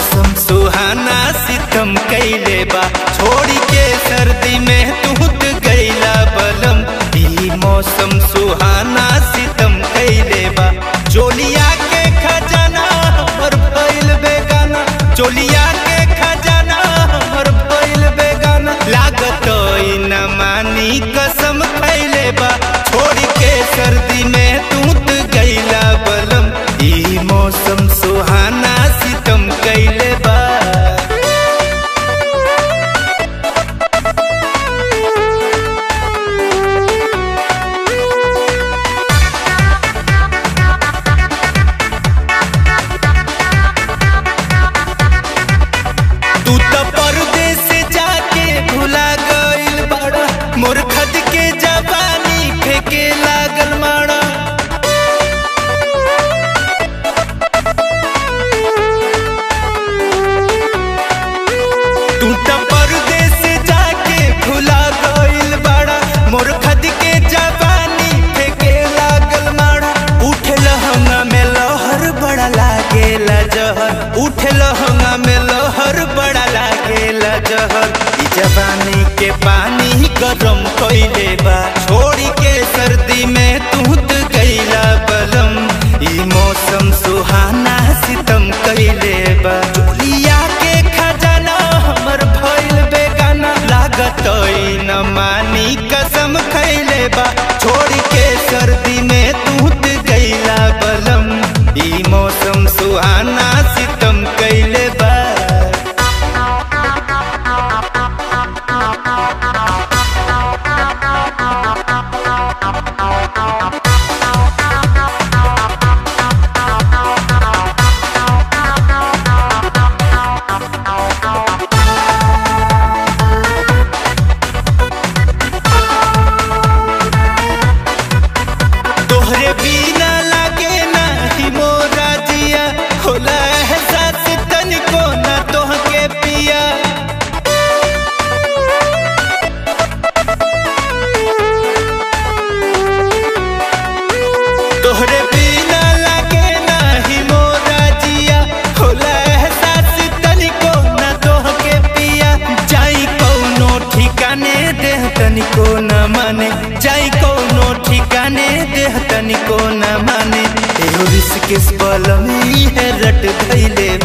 मौसम सुहाना सितम कैले बा छोड़ी के सर्दी में तूत गैला बलम ई मौसम सुहाना सितम कैले बा चोलिया के खजाना हमर भइल बेगाना चोलिया के खजाना हमर भइल बेगाना लागत ई न मानी कसम खैले बा छोड़ी के सर्दी में तूत गैला बलम ई मौसम सुहाना सितम कैले बा तू तो परदेस जाके भुला गइल बड़ा मोर खद के जवानी फेके लागल माड़ा तू तो परदेस जाके भुला गइल बड़ा मोर खद के जवानी फेके लागल माड़ा उठे लहंगा में लहर बड़ा लागेला जहर उठे लहंगा में लहर बड़ा लागेला जहर ई जवानी के पानी गरम कइले बा छोड़ी के सर्दी में तूत गइला बलम ई मौसम सुहाना सितम कइले बा चोलिया के खजाना हमर भइल बेगाना लागत ई न मानी कसम खइले बा छोड़ी के सर्दी में तूत गइला बलम ई मौसम सुहाना सितम कइले बा तोहरे बिना लागे ना ही मोरा जिया होला एहसास तनिको ना तोहके पिया तोहरे बिना लागे ना ही मोरा जिया होला एहसास तनिको ना तोहके पिया जाई कौनो ठिकाने देह तनिको न माने जाई कौनो ठिकाने देह तनिको न माने एहो रिस्क बलमी है रट धैले